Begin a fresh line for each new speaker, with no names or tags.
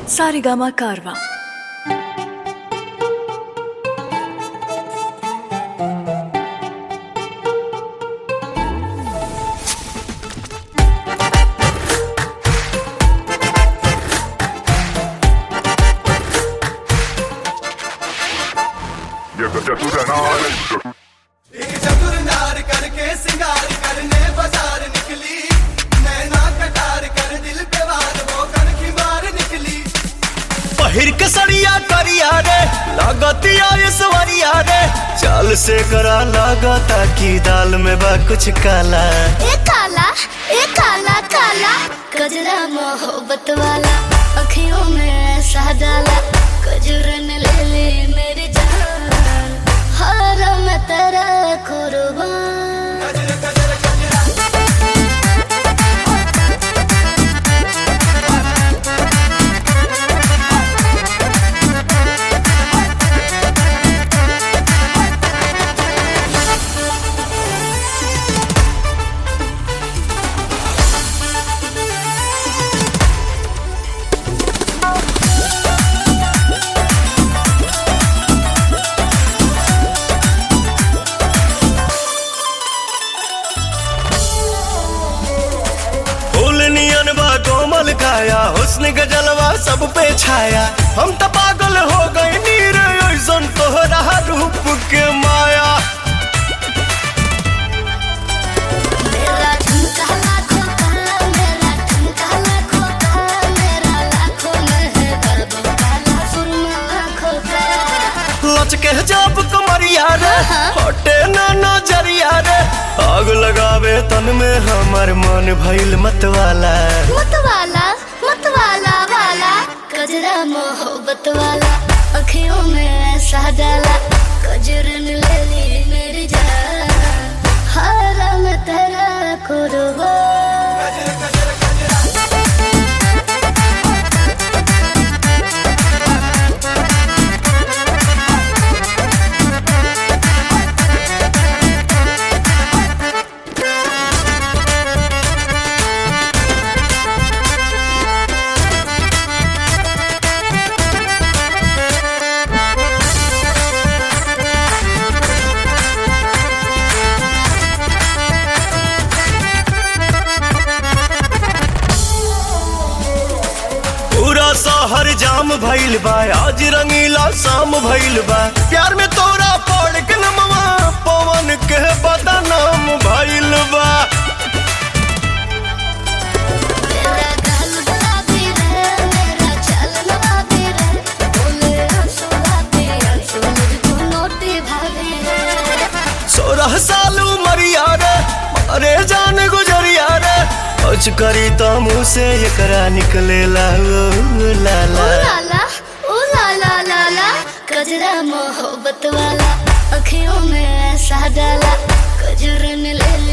सारेगामा कारवा
ये चतुर नार
एक चतुर नार करके सिंगार करने बाजार निकली नैना कटार कर दिल पे वार वो कर की मार निकली
पहिर के सड़िया करिया रे लागतिया सवरिया रे चाल से करा लागता की दाल में बा कुछ काला
ए काला ए काला काला कजरा मोहब्बत वाला अखियों में ऐसा डाला कजरन ले ले मेरी जान हर मैं तेरा कुर्बान
कजर कजर कजरा
फूल नियन बा कोमल काया हुस्न के जलवा सब पे छाया हम तो पागल हो गए नीर ऐसन तोहरा रूप के माया
मेरा ठुमका लाखों का मेरा ठुमका लाखों का मेरा लाखों में है बाबू काला सुरमा आँखों का
लचके जब कमरिया रे हटे ना नजरिया रे आग लगावे तन में हमर मन भइल मतवाला
मतवाला मतवाला वाला कजरा मोहब्बत वाला अखियों में ऐसा डाला कजरन ले ली मेरी जान हारा मैं तेरा कुर्बान
कजर कजर कजरा
पूरा शहर जाम भइल बा आज रंगीला शाम भइल बा प्यार में तोरा पड़ के नमवा पवन के बदनाम भइल बा
मेरा गाल गुलाबी रे मेरा चाल नवाबी रे बोले आंसू आते आंसू मुझको नोटी भाभी रे
सोलह साल उमरिया रे अरे जान गुजरिया रे कुछ करी तो मुँह से एकरा निकले ला ओ लाला
ओ लाला ओ लाला लाला कजरा मोहब्बत वाला अखियों में ऐसा डाला कजरन ले